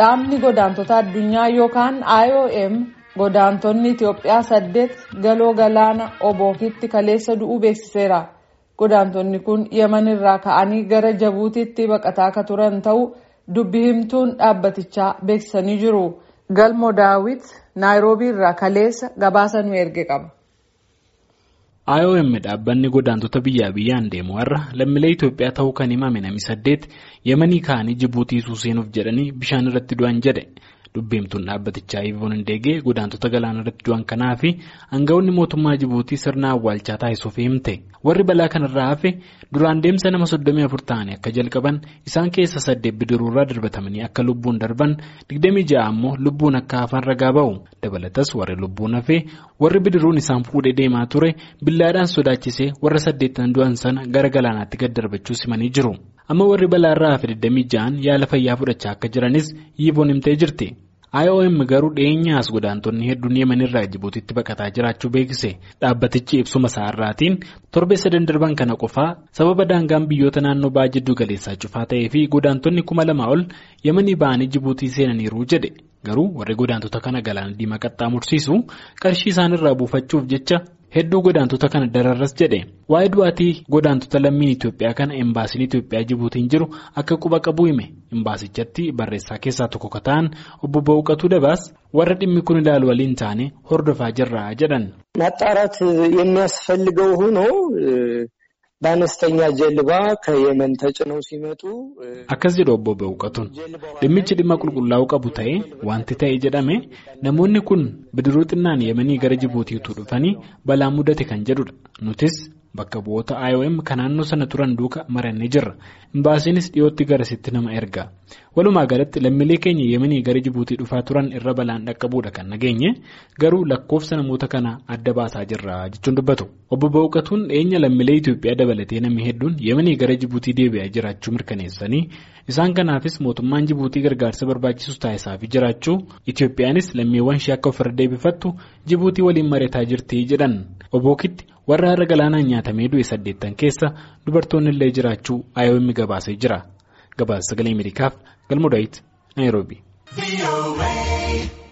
Dhaabni godaantota addunyaa yookaan IOM godaantonni Itoophiyaa saddeet galoo galaana obookitti kaleessa du'uu beeksiseera. Godaantonni kun Yemen irraa ka'anii gara Jabuutiitti baqataa akka turan ta'uu dubbi himtuun dhaabbatichaa beeksisanii jiru. Galmo Daawit Naayiroobii irraa kaleessa gabaasa nu erge qaba. IOM dhaabbanni godaantota biyyaa biyyaan deemu har'a lammiilee Itoophiyaa ta'uu kan himame namni saddeet Yemanii ka'anii Jibuutii seenuuf jedhanii bishaan irratti du'an jedhe. Dubbiimtuun dhaabbatichaa Ivoon Hindeegee godaantota galaana irratti du'an kanaa fi aangawoonni mootummaa Jibuutii sirna awwaalchaa taasisuuf himte. Warri balaa kanarraa hafe duraan deemsa nama soddomii afur ta'anii akka jalqaban isaan keessa saddeet bidiruurraa darbatamanii akka lubbuun darban digdamii ja'a ammoo lubbuun akka hafan ragaa ba'u. Dabalatas warri lubbuun hafee warri bidiruun isaan fuudhee deemaa ture billaadhaan sodaachisee warra saddeettan du'an sana gara galaanaatti gad darbachuu simanii jiru. Amma warri balaarraa hafe 26 yaala fayyaa fudhachaa akka jiranis yiivoon himtee jirti. IOM garuu dhiyeenyaas godaantonni hedduun yemenirraa Jibuutiitti baqataa jiraachuu beeksise. Dhaabbatichi ibsuma isaarraatiin torbee sadan darban kana qofaa sababa daangaan biyyoota naannoo ba'aa jiddu galeessaa cufaa ta'ee fi godaantonni kuma lama ol yemanii ba'anii Jibuutii seenaniiru jedhe. Garuu warri godaantota kana galaana diimaa qaxxaamursiisu qarshii isaanirraa buufachuuf jecha hedduu godaantota kana dararras jedhe waa'ee du'aatii godaantota lammiin Itoophiyaa kana embaasiin Itoophiyaa Jibuutiin jiru akka quba qabu hime embaasichatti barreessaa keessaa tokko ka ta'an obbo Bawuqatuu Dabaas warra dhimmi kun ilaalu waliin taane hordofaa jirra jedhan. ማጣራት የሚያስፈልገው ሆኖ በአነስተኛ ጀልባ ከየመን ተጭነው ሲመጡ akkas jedhu obbo Bawuqatuun dhimmichi dhimma qulqullaa'uu qabu ta'ee wanti ta'e jedhame namoonni kun bidiruu xinnaan yemanii gara Jibuutiitu dhufanii balaa mudate kan jedhudha nutis bakka bu'oota IOM kan naannoo sana turan duuka marannee jirra imbaasiinis dhiyootti garasitti nama erga walumaa galatti lammiilee keenya yemanii gara Jibuutii dhufaa turan irra balaan dhaqqabuudha kan nageenye garuu lakkoofsa namoota kana adda baasaa jirra jechuun dubbatu obbo Bawuqatuun dhiyeenya lammiilee Itoophiyaa dabalatee namni hedduun yemanii gara Jibuutii deebi'aa jiraachuu mirkaneessanii isaan kanaafis mootummaan Jibuutii gargaarsa barbaachisu taasisaafii jiraachuu Itoophiyaanis lammiiwwan ishee akka ofirra deebifattu Jibuutii waliin mari'ataa jirti jedhan obookitti warra har'a galaanaan nyaatamee du'e saddeettan keessa dubartoonni illee jiraachuu IOM gabaasee jira gabaasa sagalee Ameerikaaf galmoo daawit Naayiroobii.